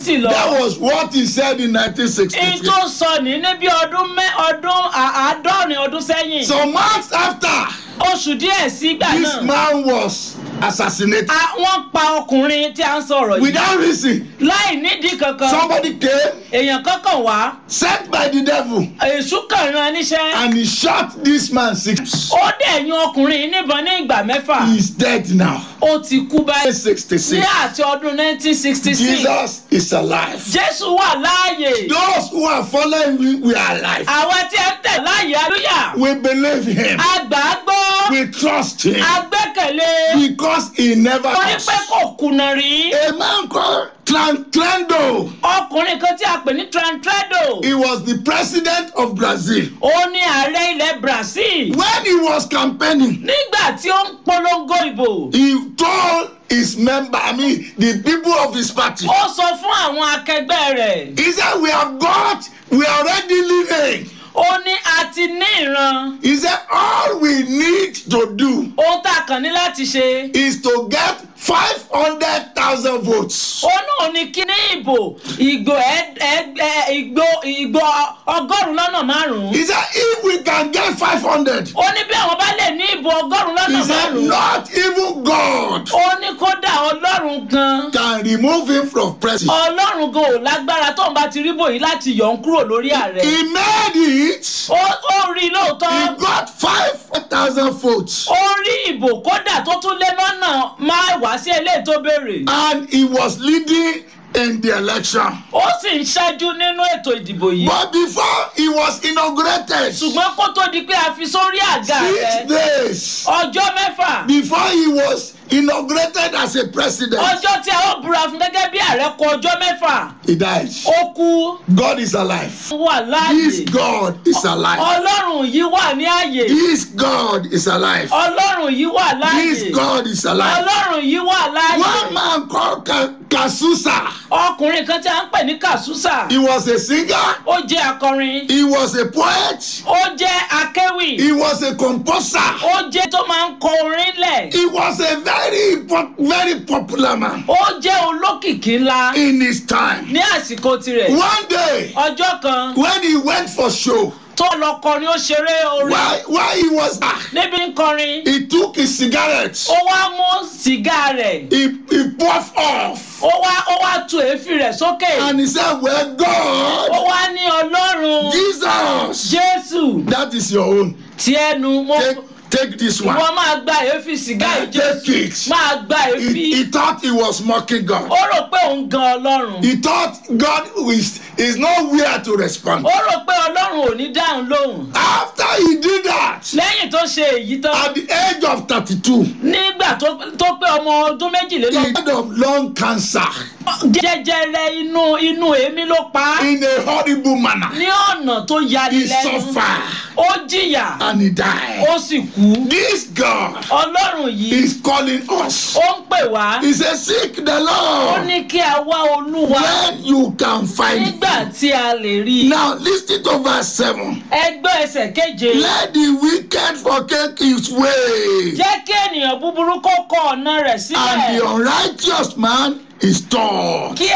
kristi lọ. That was what he said in èyí 1963. tó sọ ní ní bí ọdún mẹ́ ọdún à- àádọ́rin ọdún sẹ́yìn. Some months after, oṣù díẹ̀ sígbà this náà. man was assassinated a- wọ́n pa ọkùnrin tí a ń sọ̀rọ̀ yìí. without reason. láì nídìí kankan. Somebody came, èèyàn kankan wá. sent by the devil, èṣù kan ran níṣẹ́. and he shot this man six. ó dẹ̀ yan ọkùnrin yìí níbọn ní ìgbà mẹ́fà. He's dead now. ó ti kú báyìí. ní 66. àti ọdún 1966. Jesus is alive. jésù wà láàyè. Those who are following him, we are alive. àwa tí ẹ ń tẹ̀ láàyè alúyà. We believe him. àgbà gbọ́. We trust him agbẹ́kẹ̀lé. because he never torí lost. pé kò kùnà rí. A man called Trantrendo. ọkùnrin kan tí a pè ní trantredo. He was the president of Brazil. ó ní ààrẹ ilẹ̀ brazil. When he was campaigning, nígbà tí ó ń polongo ìbò. he told his member, I mean, the people of his party, ó sọ fún àwọn akẹgbẹ́ rẹ̀. he said, We have got, we are already living. ó ní a ti ní ìran. He said, All we need to do ohun tá a kàn ní láti ṣe. is to get 500,000 votes. ó náà ní kí ní ìbò ìgbò ẹ- ẹ- ẹ- ìgbò ìgbò ọgọ́rùn-ún lọ́nà márùn-ún. He said, If we can get 500, ó ní bí àwọn bá lè ní ìbò ọgọ́rùn-ún he lọ́nà said, márùn-ún. Not even God ó ní kódà ọlọ́run gan. can remove him from presidency. ọlọ́run gan ò lágbára tóun bá ti rí bòyí láti yọ̀ ń kúrò lórí ààrẹ. He made it. ó ó rí i He lóòótọ́. got 5,000 votes. ó rí ìbò kódà tó tún lé lọ́nà máa wá sí eléyìí tó béèrè. And he was leading in the election. ó sì ń ṣáájú nínú ètò ìdìbò yìí. But before he was inaugurated, six ṣùgbọ́n kó tó di pé a fi sórí àga rẹ̀ days ọjọ́ mẹ́fà before he was inaugurated as a president, ọjọ́ tí a ó búra fún gẹ́gẹ́ bí ààrẹ kọ ọjọ́ mẹ́fà he died. ó kú God is alive. wà This láàyè God is alive. ọlọ́run yìí wà ní àyè This God is alive. ọlọ́run yìí wà láàyè This God is alive. ọlọ́run yìí wà láàyè One man called Ka- Kasusa. ọkùnrin kan tí a ń pè ní kàṣúsà He was a singer. ó jẹ́ akọrin He was a poet. ó jẹ́ akéwì He was a composer. ó jẹ́ tó máa ń kọ orin lẹ̀ He was a very, po- very popular man ó jẹ́ olókìkí ńlá in his time. ní àsìkò tirẹ̀ One day, ọjọ́ kan when he went for show, tó lọ kọrin ó ṣeré orin while, while he was there, níbi ń kọrin he took his cigarette. ó wá mú sìgá rẹ̀ He, he puffed off. ó wá ó wá tu èéfín rẹ̀ sókè And he said, Well, ó God, wá ní ọlọ́run Jesus, jésù that is your own. tí ẹnu mo Take, take this one. wọ́n máa gba èéfín sìgá yìí Take jésù it. máa gba He, èéfín he thought he was mocking God. ó rò pé òun gan ọlọ́run He thought God is, is nowhere to respond. ó rò pé ọlọ́run ò ní dáhùn lóhùn After he did that, lẹ́yìn tó ṣe èyí tán at the age of 32, nígbà tó tó pé ọmọ ọdún he méjìlélọ́gbọ̀n died of lung cancer jẹjẹrẹ inú inú èémí ló pa á in a horrible manner. ní ọ̀nà tó yani He lẹ́nu suffered ó jìyà and he died. ó sì kú This God ọlọ́run yìí is calling us. ó ń pè wá He says, Seek the ó Lord ní kí a wá olúwa when you can find him. nígbà tí a lè rí i Now, listen to verse 7. ẹgbẹ́ ẹsẹ̀ keje Let the wicked forsake his way, jẹ́ kí ènìyàn búburú kó kọ ọ̀nà rẹ̀ and the sílẹ̀ unrighteous man is taught. kí